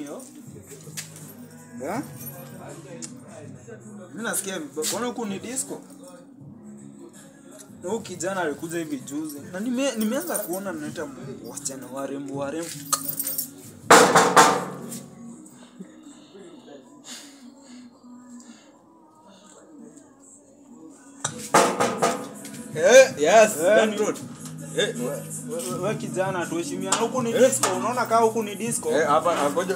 hiyo? Eh? Mimi nasikia mbona huku ni disco? Na huyu kijana alikuja hivi juzi na nime, nimeanza kuona naita wasichana warembo warembo. Eh, yes, Eh, that ni- road. Eh, We- we- We kijana tuheshimiane, huku ni disco. Unaona kama huku ni disco? eh, hapa angoja.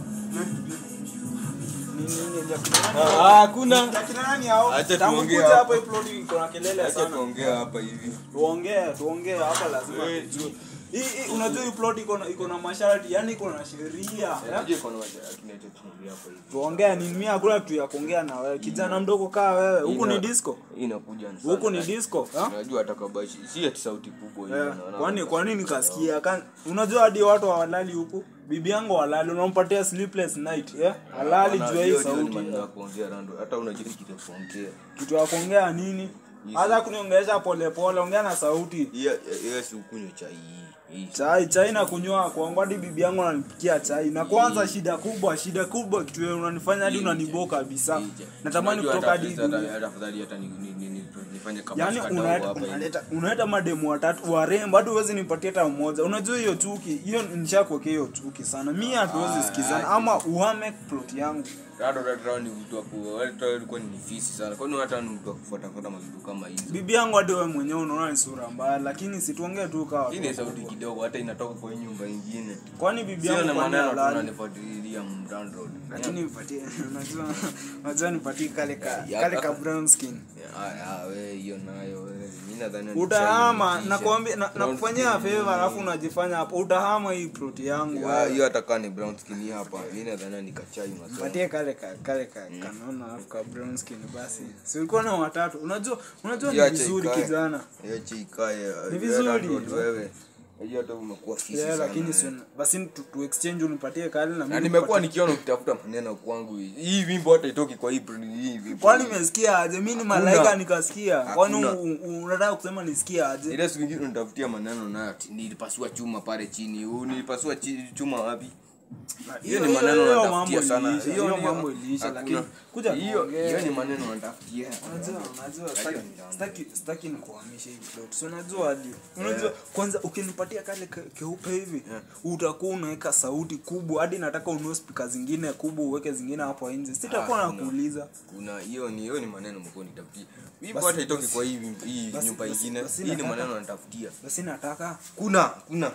Ni nini ya kina nani? Ah, hakuna. Ya kina nani hao? Acha Tangu tuongee kuja hapa. hapa hii plot iko na kelele Acha sana. tuongea hapa hivi. tuongee tuongee hapa lazima Eh, tujue. hii hii unajua hii plot iko na iko na masharti yani iko na sheria eh? Unajua iko na wacha tunaita tuongea hapa hivi. tuongee ni mimi hakuna kitu ya kuongea na wewe kijana mdogo kaa wewe huku ni Ina- disco Hii inakuja ni huku sana. ni disco eh? Unajua hata kabashi si ati sauti kubwa hiyo. Eh, unaona? kwani kwa nini kasikia Kan- unajua hadi watu hawalali huku bibi yangu halali unampatia sleepless night eh? halali Bana, juu ya hii hiyo ndio ni sauti maneno ya kuongea rando. Hata unajua kitu ya kuongea. kitu ya kuongea nini hata kuniongelesha polepole ongea na sauti Hiyo hiyo si ukunywa chai hii. Hii. chai chai na kunywa kwangu hadi bibi yangu ananipikia chai na kwanza shida kubwa shida kubwa kitu yenye unanifanya hadi unaniboa kabisa natamani Unajua kutoka hata hadi afadhali- dunia. hata afadhali hata ni- ni- ni- ni- nifanye kama yaani shikadau unaleta hapa hivi. unaleta unaleta mademu watatu warembo hadi huwezi nipatie hata mmoja unajua hiyo chuki hiyo nishakuwekea hiyo chuki sana mi hatuwezi Ah, sikizana ah, ama uhame plot yangu Rado Rado ni mtu wa ku hata alikuwa ni fisi sana. Kwani hata ni mtu wa kufuata fuata mavitu kama hizo. bibi yangu hadi wewe mwenyewe unaona ni sura mbaya lakini situongee tu kawa Hii ni sauti kidogo hata inatoka kwa hii nyumba ingine. kwani bibi Sio yangu na kwani maneno halali? tunanifuatilia mrando. lakini nipatie unajua unajua nipatie kale ka Ya- kale ka brown skin Ah, we hiyo nayo wewe. Mimi nadhani utahama nishainitisha. nakwambia na- Brown nakufanyia skin. favor alafu unajifanya hapo utahama hii plot yangu Ya, wewe. hiyo hata kama ni brown skin hapa. Mimi nadhani nikachai masomo. patie kale ka kale ka kanaona alafu ka brown skin basi si ulikuwa na watatu unajua unajua ni Hiyo acha vizuri ikae. kijana Hiyo chikae. Ni vizuri. wewe. Hiyo hata umekuwa fisi yeah, sana. lakini si wewe. basi tu, tu exchange unipatie kale na na mimi nimekuwa nipatie- nikiona ukitafuta maneno kwangu hii hii wimbo hata itoki kwa hii hii wimbo kwani umesikia aje mimi ni malaika nikasikia kwani Hakuna. u- u- unataka kusema nisikia aje ile siku ingine unitafutia maneno nayo ati nilipasua chuma pale chini huu nilipasua chi, chuma wapi hiyo ni maneno hiyo unatafutia mambo sana iliisha, hiyo hiyo ni- mambo iliisha, hakuna. lakini kuja hiyo tuongee. hiyo ni maneno unatafutia Unajua, unajua, Hiyo sitaki- ni ndani. sitaki sitaki nikuhamisha hivi plot. So unajua hadi unajua kwanza ukinipatia kale ke- keupe hivi utakuwa unaweka sauti kubwa hadi nataka ununue speaker zingine kubwa uweke zingine hapo nje sitakuwa Ah, nakuuliza kuna hiyo ni hiyo ni maneno mko nitafutia wimbo Basi- hata itoki kwa hii hii basi- nyumba basi- ingine basi hii ni nataka- maneno natafutia basi nataka kuna kuna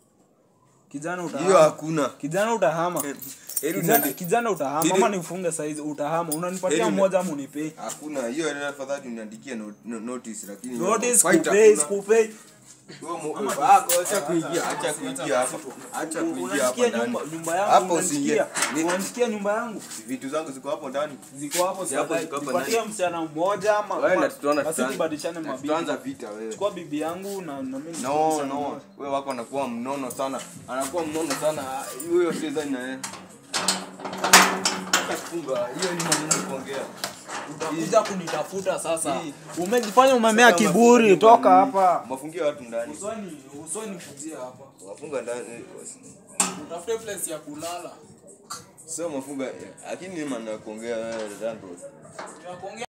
kijana hiyo utahama hakuna kijana utahama Heri kijana, uniende- kijana utahama Heri- ama nifunge saizi utahama unanipatia Heri- mmoja ama unipei hakuna hiyo ile afadhali uniandikie no, no, notice lakini notice Fight kupei hakuna. kupei Wewe mu- ah, acha kuingia acha kuingia hapa acha kuingia hapa unasikia ndani nyumba nyumba yangu hapo unasikia usiingie Ni- unasikia nyumba yangu vitu zangu ziko hapo ndani ziko hapo Si hapo sasa ziko hapo nipatie ndani. msichana mmoja ama wewe na ama- tutaona basi tutaanza- tubadilishane na mabibi tutaanza vita wewe chukua bibi yangu na na mimi no no wewe wako anakuwa mnono sana anakuwa mnono sana Ah, huyo sidhani na yeye Acha kufunga hiyo ni maneno ya kuongea utakuja kunitafuta sasa Hii. umejifanya umemea Sasa kiburi mafungia toka ndani. hapa mafungia watu ndani usoni usoni kujia hapa wafunga ndani utafute place ya kulala sio mafunga lakini ni maneno ya kuongea wewe Randall. tunakuongea